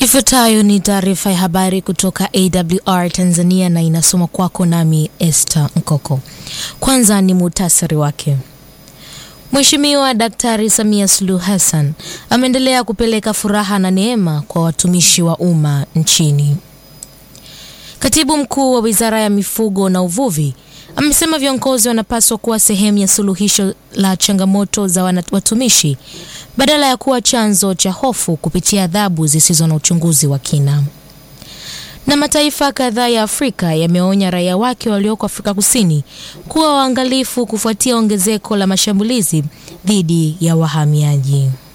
Ifuatayo ni taarifa ya habari kutoka AWR Tanzania na inasoma kwako nami Esther Nkoko. Kwanza ni muhtasari wake. Mheshimiwa Daktari Samia Suluhu Hassan ameendelea kupeleka furaha na neema kwa watumishi wa umma nchini. Katibu Mkuu wa Wizara ya Mifugo na Uvuvi amesema viongozi wanapaswa kuwa sehemu ya suluhisho la changamoto za watumishi badala ya kuwa chanzo cha hofu kupitia adhabu zisizo na uchunguzi wa kina. Na mataifa kadhaa ya Afrika yameonya raia wake walioko Afrika Kusini kuwa waangalifu kufuatia ongezeko la mashambulizi dhidi ya wahamiaji.